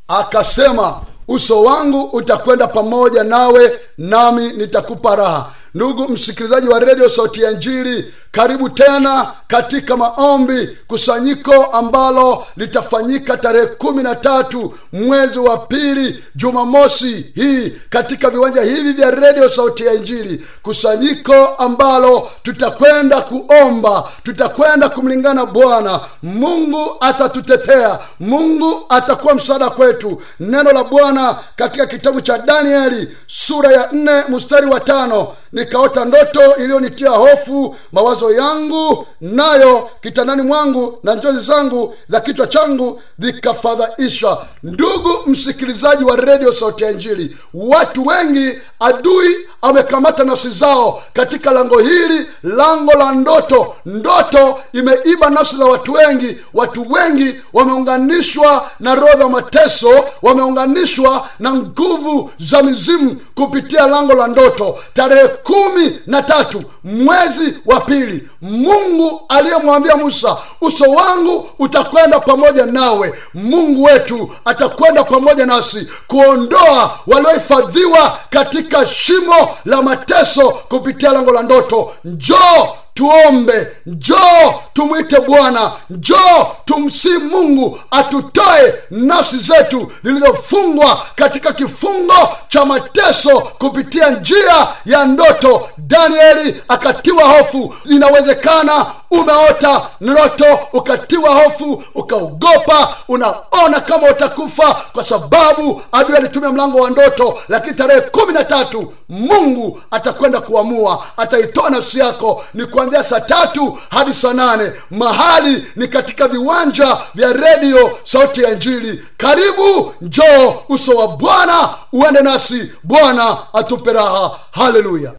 akasema uso wangu utakwenda pamoja nawe nami nitakupa raha ndugu msikilizaji wa redio sauti ya njiri karibu tena katika maombi kusanyiko ambalo litafanyika tarehe kumi na tatu mwezi wa pili jumamosi hii katika viwanja hivi vya redio sauti ya injili kusanyiko ambalo tutakwenda kuomba tutakwenda kumlingana bwana mungu atatutetea mungu atakuwa msaada kwetu neno la bwana katika kitabu cha danieli sura ya nne mstari wa tano nikaota ndoto iliyonitia hofu mawazo yangu nayo kitandani mwangu na njozi zangu za kichwa changu vikafadhaisha ndugu msikilizaji wa redio sauti ya injili watu wengi adui amekamata nafsi zao katika lango hili lango la ndoto ndoto imeiba nafsi za watu wengi watu wengi wameunganishwa na roho za mateso wameunganishwa na nguvu za mizimu kupitia lango la ndoto tarehe kumi na tatu mwezi wa pili mungu aliyemwambia musa uso wangu utakwenda pamoja nawe mungu wetu atakwenda pamoja nasi kuondoa waliohifadhiwa katika shimo la mateso kupitia lango la ndoto njoo tuombe njoo tumwite bwana njoo tumsii mungu atutoe nafsi zetu zilizofungwa katika kifungo cha mateso kupitia njia ya ndoto danieli akatiwa hofu inawezekana umeota ndoto ukatiwa hofu ukaogopa unaona kama utakufa kwa sababu adui alitumia mlango wa ndoto lakini tarehe kumi na tatu mungu atakwenda kuamua ataitoa nafsi yako ni kuanzia saa tatu hadi saa nane mahali ni katika viwanja vya redio sauti ya njili karibu njoo uso wa bwana uende nasi bwana atupe raha haleluya